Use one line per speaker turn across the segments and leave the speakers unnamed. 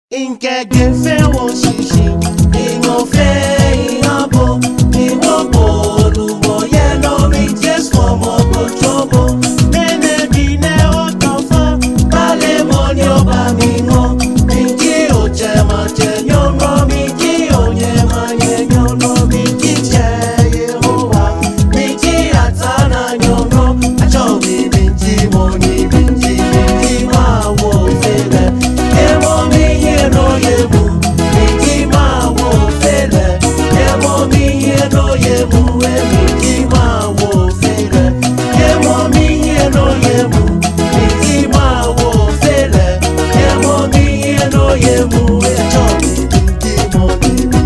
Nkẹ̀kẹ́ fẹ́ wọ ṣìṣì, ìwọ̀n fẹ́ ìyàbò, ìwọ̀n bò olùwọ̀ yẹ lórí Jésù ọmọ gbòjòbó. Nene bí nẹ ó tán fún, balẹ̀ mọ́ ni ó bá mi mọ́. Mi kí ò jẹ máa jẹ yán rán mi kí ò yẹ máa yẹ yán rán mi kí jẹ Yehowa. Mi kí àtàrà yán rán, àjọ mi mi jí mo ní mi jí mi jí máa wo fẹ́lẹ̀. Emo mi yeno yemu, mi jí máa wo fẹ́lẹ̀. Emo mi yeno yemu, èmi jí máa wo fẹ́lẹ̀. Emo mi yeno yemu, mi jí máa wo fẹ́lẹ̀. Emo mi yeno yemu, ẹjọ́ mi mi jí mo ní mi.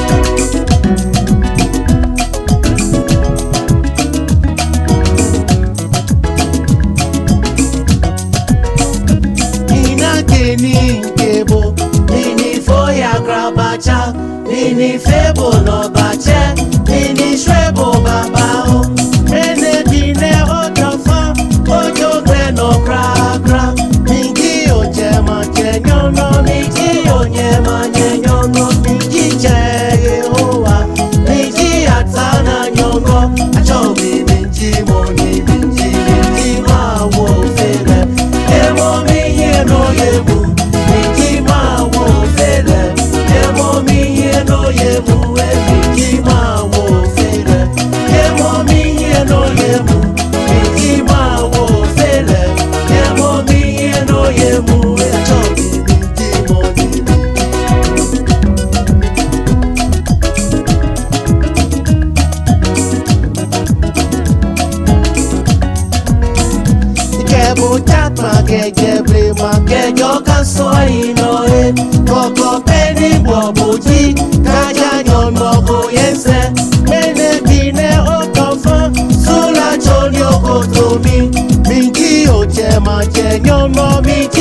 Inake ni nkebo, nini foya grabacha, nini febo no bache, nini shwebo babao. Mene dine otofan, ojo gbe no kra kra. Mingi oje ma je nyono, mingi onye ma nye nyono, mingi je Yehowa, mingi atana nyongo, acho mi mingi moni, mingi mingi ma wo fele. Emo mi yeno yemu, mingi ma wo fele. Emo mi yeno yemu, e mingi ma wo fele. Emo mi yeno yemu, mingi ma wo fele. Emo mi yeno yemu, e acho mi mingi moni mi. Kebo chapa keje brema kejo kaso ino e Koko peni bobuji kaja nyon moko yense Mene kine otofan sula chonyo kotomi Mingi oche ma che nyon mo mingi